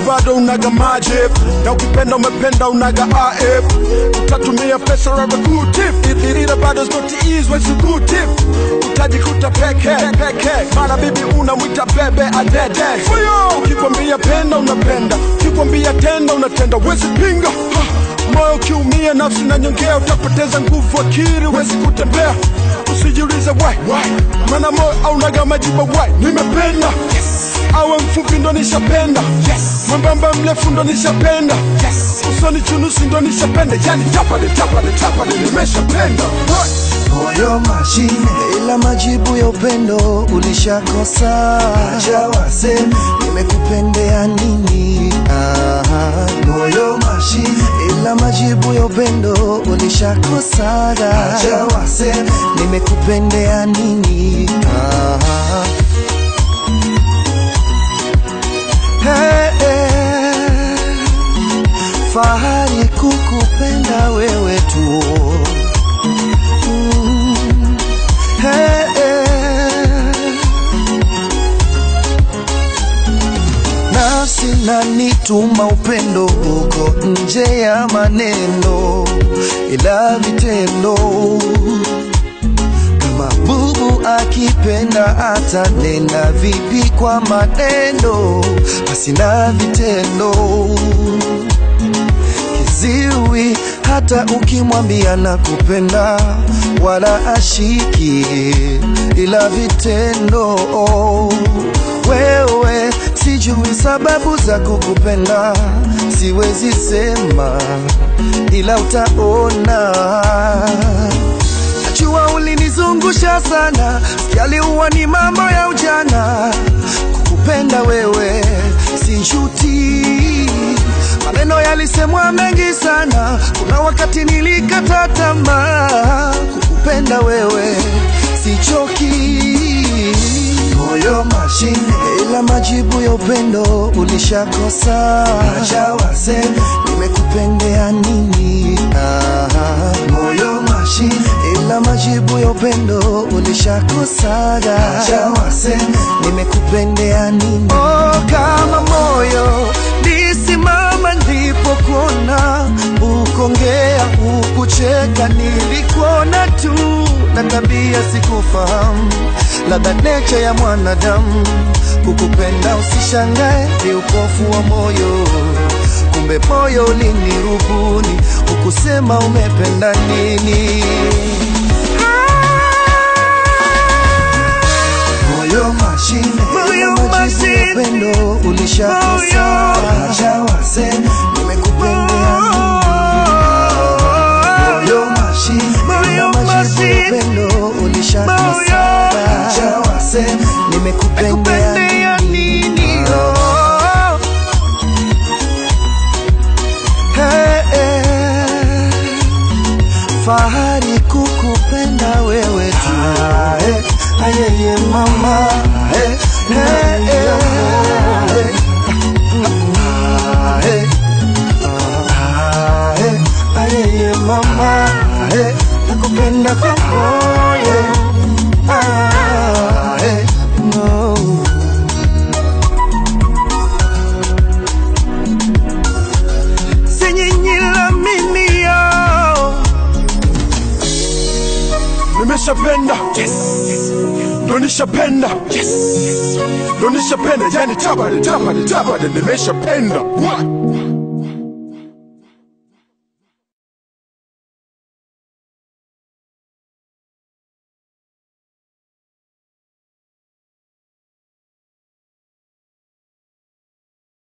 bado unaga majip na ukipenda umependa unaga af utatumia pesa ravakutif ila bado znotiis wesikutif utajikuta peke peke mara bibi unamwita bebe adede ukikwambia penda unapenda ukikwambia tenda unatenda wezi pinga Ha! moyo ukiumia nafsi na nyongea utapoteza nguvu akili wezi kutembea usijiulize why maana moyo aunaga majibu why nimependa awe mfupi ndo nishapenda mwembamba mrefu ndo nishapenda usoni chunusi ndo nishapenda yani tapade tapade tapade nimeshapenda What? moyo mashine, ila majibu ya upendo ulishakosa. Acha waseme nimekupendea nini? Aha, moyo mashine, ila majibu ya upendo ulishakosa. Acha waseme nimekupendea nini? Aha. Hey, hey. Fahari kukupenda wewe tu Mm. Hey, hey. Nafsi na nituma upendo uko nje ya maneno, ila vitendo kama bubu akipenda atanena vipi kwa maneno, basi na vitendo kiziwi hata ukimwambia na kupenda wala ashiki ila vitendo wewe sijui sababu za kukupenda siwezi sema ila utaona najua ulinizungusha sana yaliuwa ni mambo ya ujana kukupenda wewe sijuti maneno yalisemwa mengi sana kuna wakati nilikata tamaa kukupenda wewe sichoki moyo mashine ila majibu ya upendo ulishakosa acha waseme nimekupendea nini Aha. moyo mashine ila majibu ya upendo ulishakosa acha waseme nimekupendea nini oh, kama moyo lisimama ndipo kuona ukongea ukucheka nilikuona tu na tabia sikufahamu labda necha ya mwanadamu kukupenda usishangae ni upofu wa moyo kumbe moyo ulinirubuni ukusema umependa nini moyo mashine Moyo ila majibu ya mashine. upendo ulishakosa Moyo. acha waseme nimekupendea moyo mashine Moyo ila majibu ya mashine. upendo ulishakosa Moyo. acha waseme nimekupendea Kupendea nini? Oh. Hey, hey. fahari kukupenda wewe tu hey, ayeye mama hey, hey, hey, hey. Ah, hey. Ah, hey, ayeye mama hey, nakupenda kwa moyo Ah, hey, no. Sinyinyila mimi yo nimeshapenda ndo nishapenda ndo nishapenda yani tabade tabade tabade nimeshapenda What?